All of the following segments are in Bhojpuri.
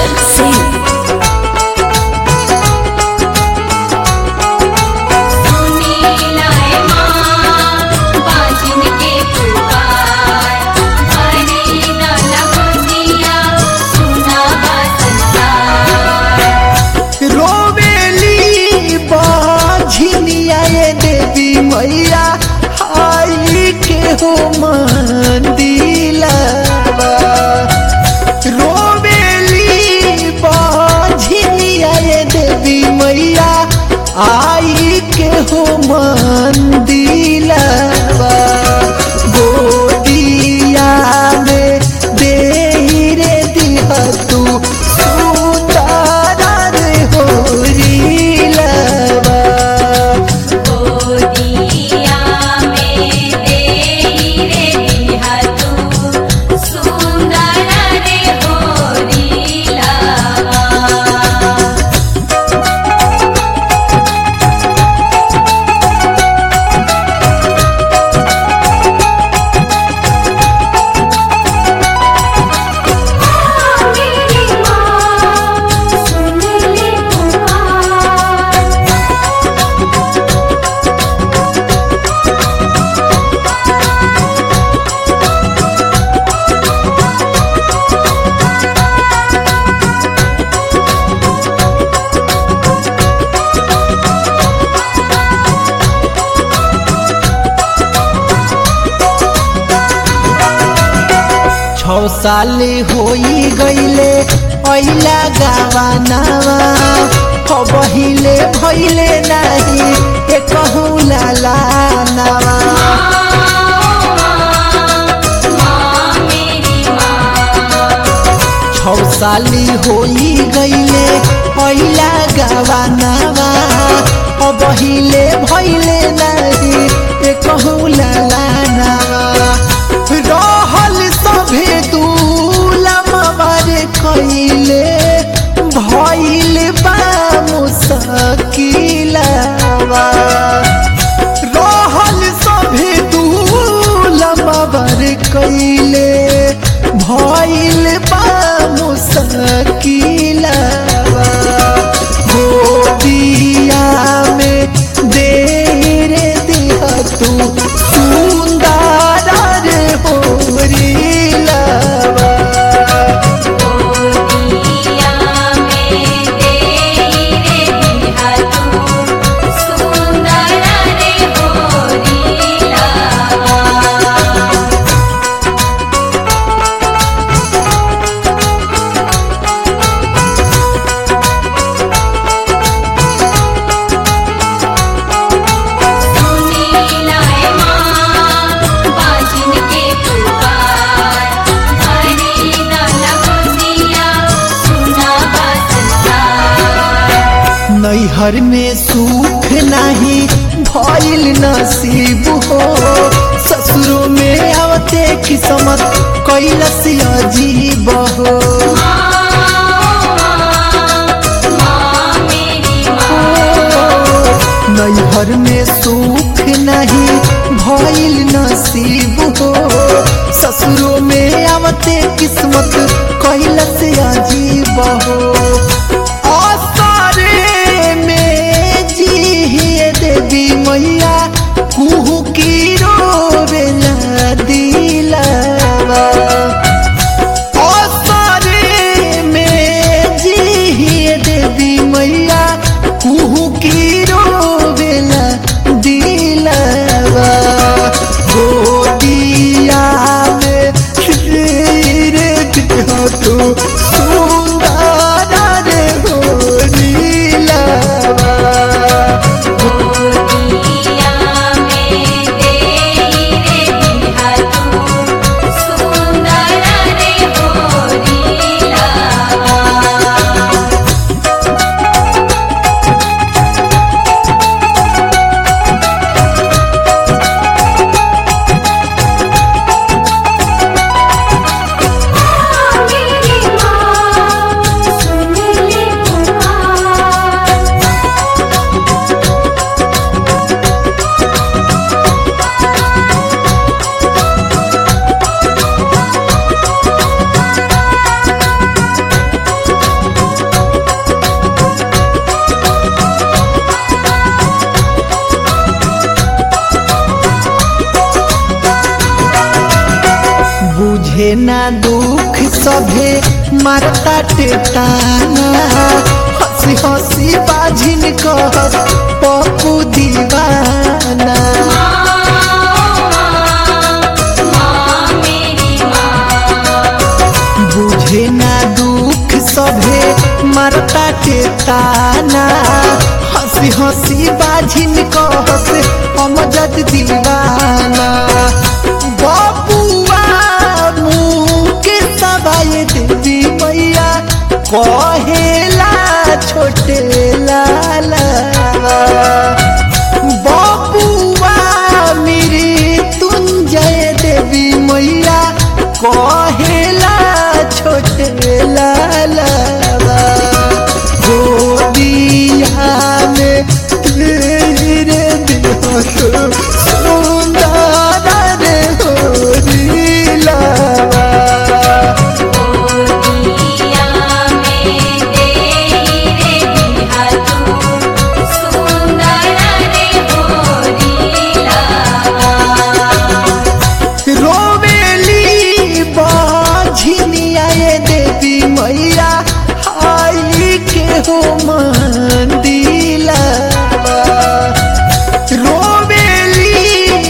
Singh. सुनीला ए माँ बाजिन के पुकार हरी दाना गोदिया सुना बा संसार रोवेली बाझिनिया ये देवी मैया आई के हो मंदिलवा रोवेली बाझिनिया ये देवी मैया आई के हो मंदिलवा गोदिया में दे रे दिया तू सुतारा रे होरीलवा गोदिया में देई रे दिहा तू सुंदर रे होरी लावा मेरी माँ सुन ले पुकार छौ साल होई गईले अइला गावानावा बहिले भइले नाही एकहु लाला नावा छौ साली होई गईले अइला गावानावा बहिले भइले नाही एकहु लाला नावा रहल सभे दूलमवर कइले भइल बा मुसकिलवा रहल सभे दूलमवर कइले भइल बा मुसकिलवा गोदिया में दे रे दिया तू सुंदर रे होरीलवा गोदिया में देई रे दिहा तू सुंदर रे होरी लावा सुनीला ए माँ बाजिन के पुकार हरी दाना गोदिया सुना बा संसार नैहर में सुख नहीं भइल नसीब हो ससुरो में आवते किस्मत कैलस अजीब हो नैहर में सुख नहीं भइल नसीब हो ससुरो में आवते किस्मत कैलस अजीब हो आसारे में जी देवी मैया कुहू की रोवेला दिलवा आसारे में जी देवी मैया कुहू की रोवेला दिलवा गोदी बुझे ना दुख सभे मारता टेटाना हंसी हंसी बाझिन कह पप्पू दीवाना माँ मेरी माँ बुझे ना दुख सभे मारता टेटाना हंसी हंसी बाझिन कहस अमजद दीवाना बबुआ मुके सबाए देवी मैया कहेला छोटे लाला बबुआ मेरी तुंजय देवी मैया कहेला छोटे लाला गोदिया में तेरे बिना सुंदर रे होरीला गोदिया में तेरे बिहा तू सुंदर रे होरीला रोवेली बाझिनिया ये देवी मैया आई के हो मंदिला रोवेली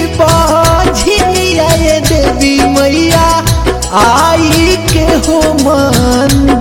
बाझिनिया ये देवी मैया आई के हो मंदिला